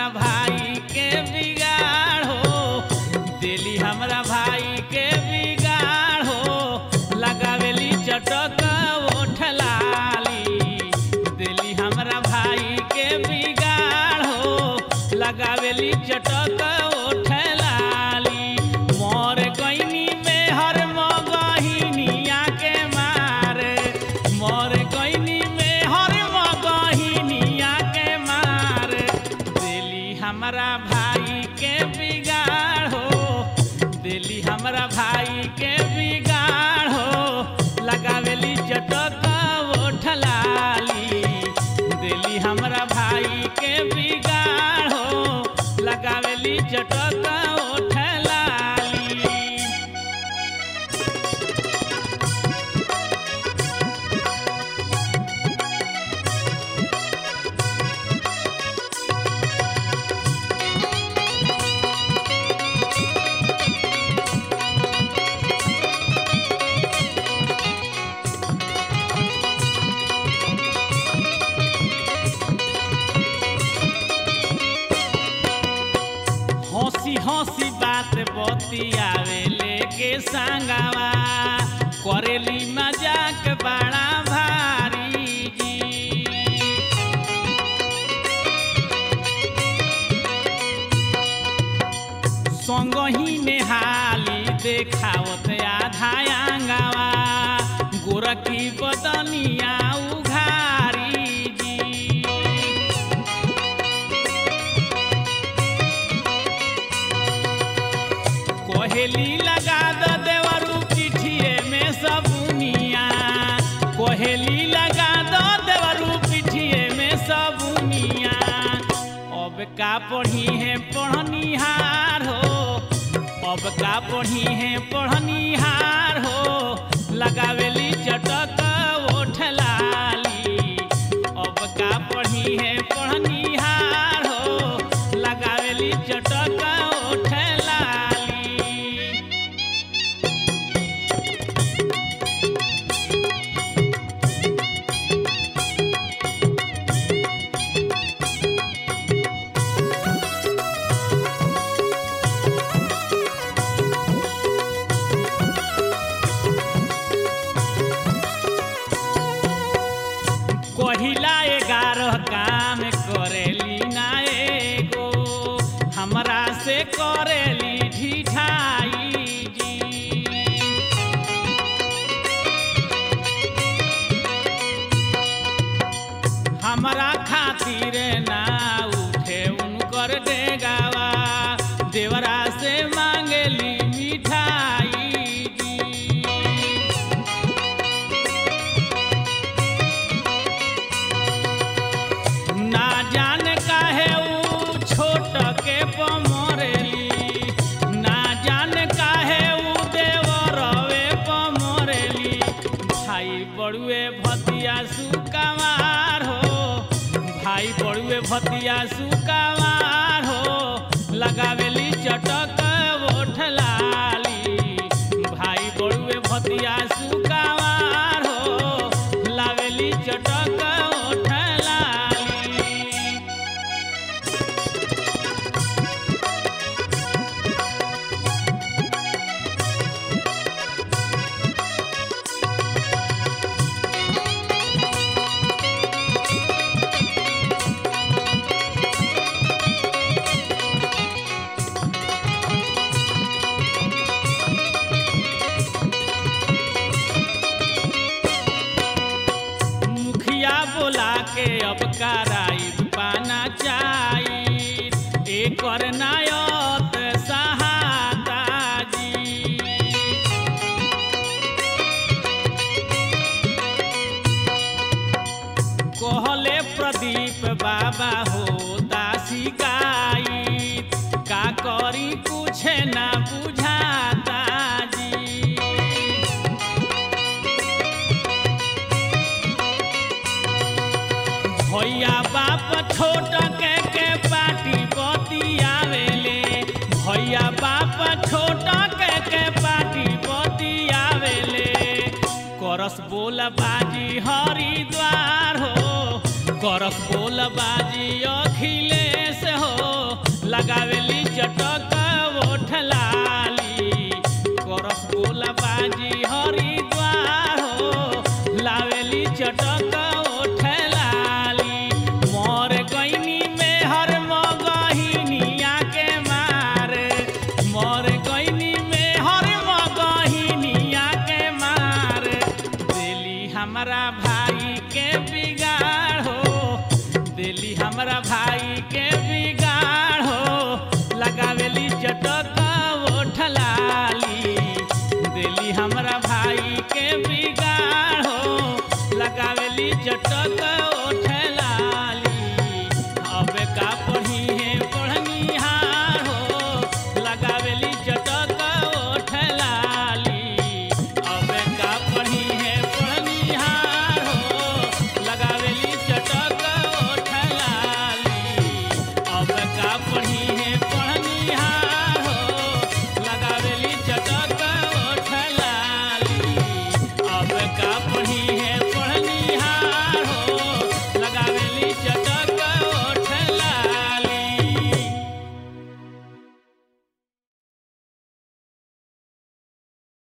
भाई के बिगाड़ हो दिली हमरा भाई के बिगाड़ हो लगावेली चटक ओठ लाली दिली हमरा भाई के बिगाड़ हो लगावेली चटक ओठ लाली मोर गईनी में हर मगहिनिया के मारे मोर गईनी में हर मगहिनिया के मारे दिली हमरा भाई के बिगाड़ हो दिली हमरा भाई के बिगाड़ हो लगावेली चटक ओठ लाली दिली हमरा भाई के बिगाड़ हो लगावेली चटक ओठ लाली हंसी हंसी बात बतियावे लेके संगवा करेली मजाक बड़ा भारी जी संगही नेहाली देखावत आधा आंगवा गोरखी बदनिया उघारी जी कोहेली लगा द देवरू पिठिए में सबुनिया कोहेली लगा द देवरू पिठिए में सबुनिया अब का पढ़ी है पढ़निहार हो अब का पढ़ी है पढ़निहार हो लगावेली चटक ओठ लाली अब का पढ़ी है पढ़निहार हो लगावेली चटक ओठ लाली कहिला ग्यारह काम करेली ना एगो हमरा से करेली ढिठाई जी हमरा खातिर ना उठे उनकर डेगावा देवरा से मांगेली मिठाई जी ना जान काहे ऊ छोट के पमरेली ना जान काहे ऊ देवरवे पमरेली भाई बड़ुए भतिया सुकवार हो भाई बड़ुए भतिया सुकवार हो लगावेली चटक ओठ लाली भाई बड़ुए भतिया सुकवार हो लावेली चटक ओठ लाली मुखिया बोला के अब कराई पाना चाही एकर नायत सहाता जी कहले प्रदीप बाबा हो दासी गाई का करी कुछ ना बुझाता जी भैया बाप छोट के के पाटी बतियावेले भैया बाप छोट के के पाटी बतियावेले करस बोल बाजी हरिद्वार हो करस बोल बाजी अखिलेश हो लगावेली चटक ओठ लाली करस बोला बाजी हरिद्वार हो लावेली चटक ओठ लाली मोर गईनी में हर मगहिनिया के मारे मोर गईनी में हर मगहिनिया के मारे दिली हमारा भाई के बिगाड़ हो दिली हमारा भाई के बिगाड़ हो लगावेली चटक ओठ लाली दिली हमारा भाई के बिगाड़ हो लगावेली चटक